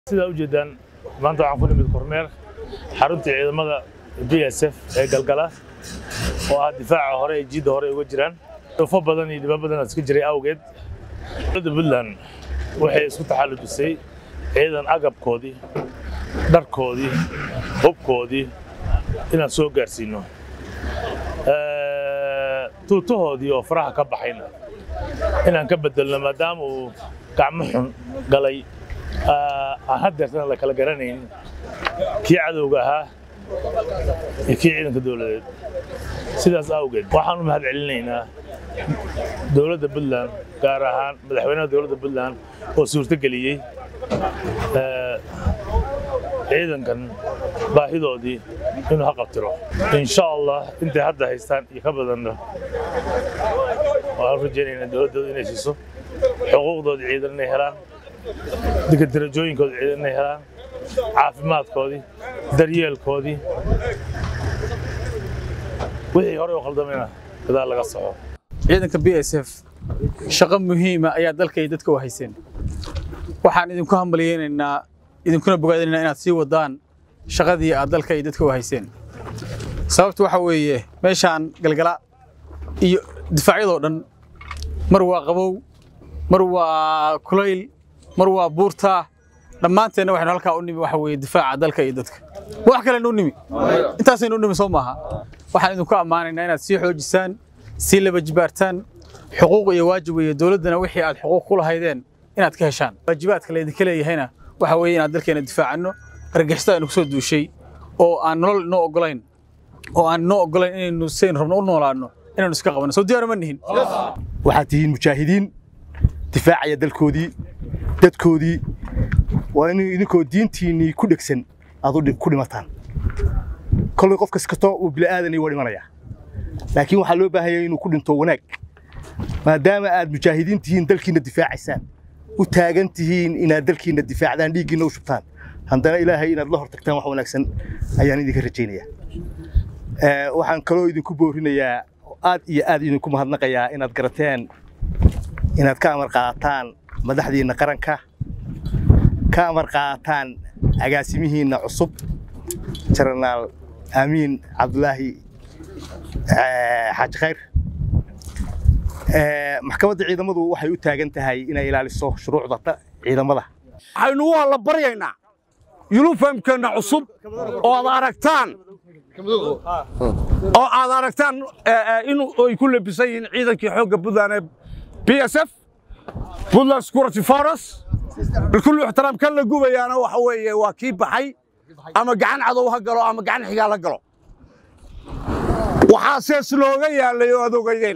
sidaa u jeedaan maanta waxaan ku nimid kormeer xaruntii ciidamada b s f ee galgala oo ah difaaca hore ee jiidda hore ay uga jiraan dufo badan iyo dhiba badan iska jiray awgeed dowladda puntland waxay isku taxallujisay ciidan agabkoodii dharkoodii hubkoodii inaan soo gaarsiino tuutahoodii oo faraha ka baxayna inaan ka bedelno maadaama uu gacmo xun galay aan haddeertana la kala garanayn kii cadowga ahaa iyo kii ciidanka dowladeed sidaas awgeed waxaan u mahad celinaynaa dowladda puntland gaar ahaan madaxweynaha dowladda puntland oo suurtogeliyey ciidankan baahidoodii inuu ha qabtiro insha allah intay hadda haystaan iyo ka badanna waxaan rajaynaynaa dowladdooda inay siiso xuquuqdoodii ciidan inay helaan dadka darajooyinkooda ciidan inay helaan caafimaadkoodii daryeelkoodii wixii horey u qaldamayna gadaal laga soco ciidanka b s f shaqo muhiima ayaa dalka iyo dadka u hayseen waxaan idinku hambalyeynaynaa idinkuna bogaadinaynaa inaad sii wadaan shaqadii aad dalka iyo dadka u hayseen sababtu waxa weeye meeshaan galgala iyo difaacyadoo dhan mar waa qabow mar waa kulayl mar waa buurtaa dhammaanteenna waxaynu halkaa u nimi waxa weeye difaaca dalka iyo dadka ma wax kalenu u nimi intaasaynu u nimi soo maaha waxaan idinku ammaanaynaa inaad sii xoojisaan sii laba jibaartaan xuquuq iyo waajib weeye dowladdana wixii aad xuquuq ku lahaydeen inaad ka heshaan waajibaadka laydinka leeyahayna waxa weeye inaad dalkeena difaacanno argagixisada aynu ku soo duushay oo aan nolol inoo oggolayn oo aan inoo oggolayn inaynu sayn rabno u noolaanno inaynu iska qabanno soo diyaar ma nihin waxaad tihiin mujaahidiin difaacaya dalkoodii dadkoodii waa in idinkoo diintiinnii ku dhegsan aad ku dhimataan kollay qof kaskastoo uu bila'aadanay waa dhimanayaa laakiin waxaa loo baahanya inuu ku dhinto wanaag maadaama aad mujaahidiin tihiin dalkiinna difaacaysaan u taagan tihiin inaad dalkiinna difaacdaan dhiiggiinna u shubtaan haddana ilaahay inaad la hortagtaan wax wanaagsan ayaan idinka rajaynayaa waxaan kaloo idinku boorinayaa aad iyo aad idinku mahadnaqayaa inaad garateen inaad ka amar qaadataan madaxdiinna qaranka ka amar qaadataan agaasimihiinna cusub jenaraal aamiin cabdulaahi xaaji khayr maxkamadda ciidamadu waxay u taagan tahay inay ilaaliso shuruucda ciidamada waxaynu u alla baryaynaa yulufamkeenna cusub oo aad aragtaan oo aad aragtaan in ay ku labisan yihiin ciidankii xoogga puntland ee b s f puntland security force bilkulli ixtiraam kan la gubayaana waxa weeye waa kii baxay ama gacan cadow ha galo ama gacan xigaal ha galo waxaa sees looga yaallay oo aad ogaydeen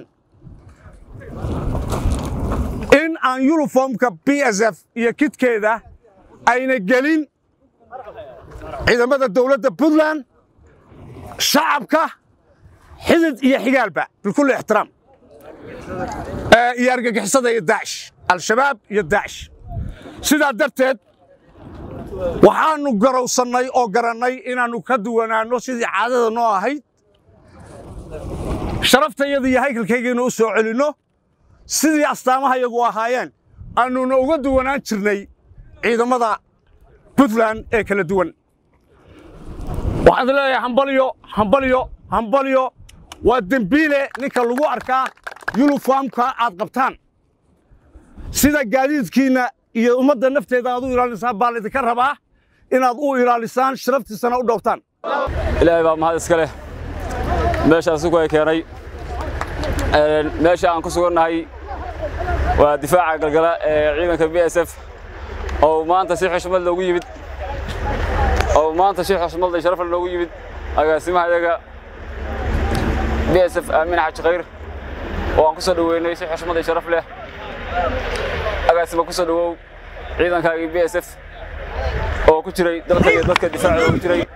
in aan yuniformka b s f iyo kidkeeda ayna gelin ciidamada dowladda puntland shacabka xidid iyo xigaalba bilkulli ixtiraam iyo argagixisada iyo daacish al-shabaab iyo daacish sidaa darteed waxaannu garowsannay oo garannay inaannu ka duwanaanno sidii caadada noo ahayd sharaftayada iyo haykalkaygiina u soo celinno sidii astaamaha yagu ahaayeen annuna uga duwanaan jirnay ciidamada puntland ee kala duwan waxaad leeyahay hambalyo hambalyo hambalyo waa dembiile ninka lagu arkaa yuniformka aad qabtaan sida gaadiidkiinna iyo ummadda nafteeda aad u ilaalisaan baa laydinka rabaa inaad u ilaalisaan sharaftiisana u dhowrtaan ilaahay baa mahad iska leh meeshaan sugu ay keenay meesha aan ku sugannahay waa difaaca galgala ee ciidanka b s f oo maanta si xushmad loogu yimid oo maanta si xushmad iyo sharaf loogu yimid agaasimaha iyaga b s f aamin xaaji khayr oo aan ku soo dhoweynay si xushmad iyo sharaf leh agaasima ku soo dhowow ciidankaagii b s f oo ku jiray dalka iyo dadka difaacooda ku jiray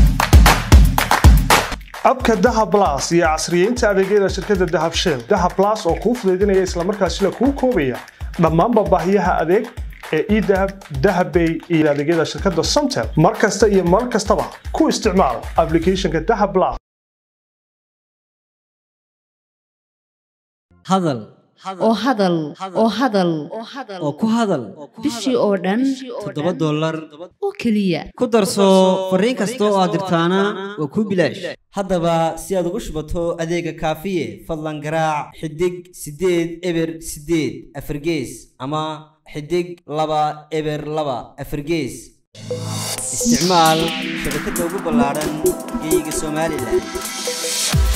abka dahab las iyo casriyeynta adeegyada shirkadda dahab shell dahab las oo kuu fudaydinaya islamarkaasina kuu koobaya dhammaanba baahiyaha adeeg ee edahab dahabbay iyo adeegyada shirkadda somtel mar kasta iyo mar kastaba ku isticmaal aplicationka dahab las hadal oo hadal oo hadal oo ku hadal bishii oo dhan toddoba dollar oo keliya ku darso fariin kasta oo aad dirtaana waa kuu bilaash haddaba si aad ugu shubato adeega kaafiye fadlan garaac xidig siddeed eber siddeed afargees ama xidig laba eber laba afargees isticmaal shabakadda ugu ballaaran geyga somalilan